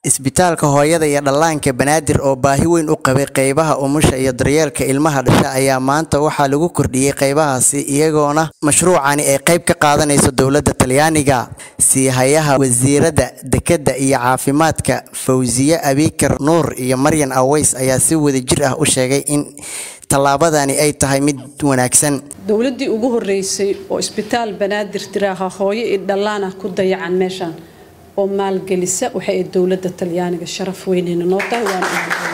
isbitaalka hooyada iyo dhallaanka banaadir oo baahi weyn u qabay qeybaha umusha iyo daryeelka ilmaha dhasha ayaa maanta waxaa lagu kordhiyey qeybahaasi iyagoona mashruucani ay qeyb ka qaadanayso dowladda talyaaniga siihayaha wasiiradda dekedda iyo caafimaadka fawsiye abikar nuur iyo maryan aweys ayaa si wadajir ah u sheegay in tallaabadani ay tahay mid wanaagsan dowladdii ugu horeysay oo isbitaal banaadir tiraaha hooyo iyo dhallaana ku dayacan meeshaan oo maalgelisa waxay ayd dowladda talyaaniga sharaf weynayna noo tahay waana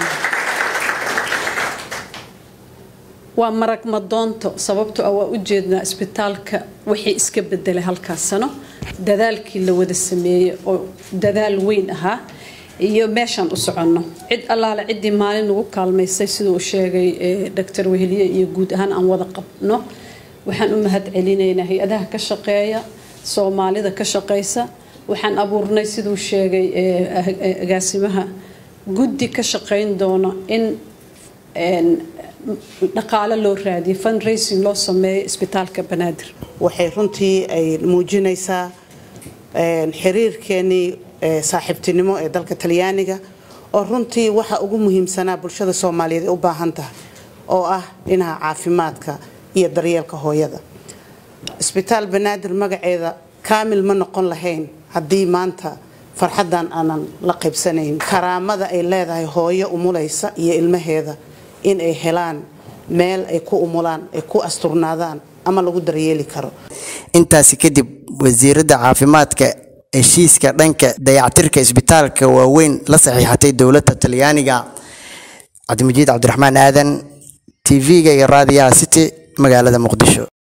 waa marag madoonto sababto ah waa u jeednaa isbitaalka wixii iska bedelay halkaas sano dadaalkii la wada sameeyey oo dadaal weyn ahaa iyo meeshaan u soconno cid allaale ciddii maalin nagu kaalmaysay siduu sheegay doctor weheliye iyo guud ahaan aan wada qabno waxaan u mahad celinaynaa hay-adaha ka shaqeeya soomaalida ka shaqaysa waxaan abuurnay siduu sheegay agaasimaha guddi ka shaqayn doona in dhaqaalo loo raadiyo fundraising loo sameeyo isbitaalka banaadir waxay runtii ay muujinaysaa xiriirkeenii saaxiibtinimo ee dalka talyaaniga oo runtii waxa ugu muhiimsanaa bulshada soomaaliyeed ay u baahan tahay oo ah dhinaca caafimaadka iyo daryeelka hooyada isbitaal banaadir magaceeda kaamil ma noqon lahayn haddii maanta farxaddan aanan la qaybsanayn karaamada ay leedahay hooyo umulaysa iyo ilmaheeda in ay helaan meel ay ku umulaan ay ku asturnaadaan ama lagu daryeeli karo intaasi kadib wasiiradda caafimaadka heshiiska dhanka dayactirka isbitaalka waaweyn la saxiixatay dowladda talyaaniga cabdimajiid cabdiraxmaan aadan tv-ga iyo raadiyaha city magaalada muqdisho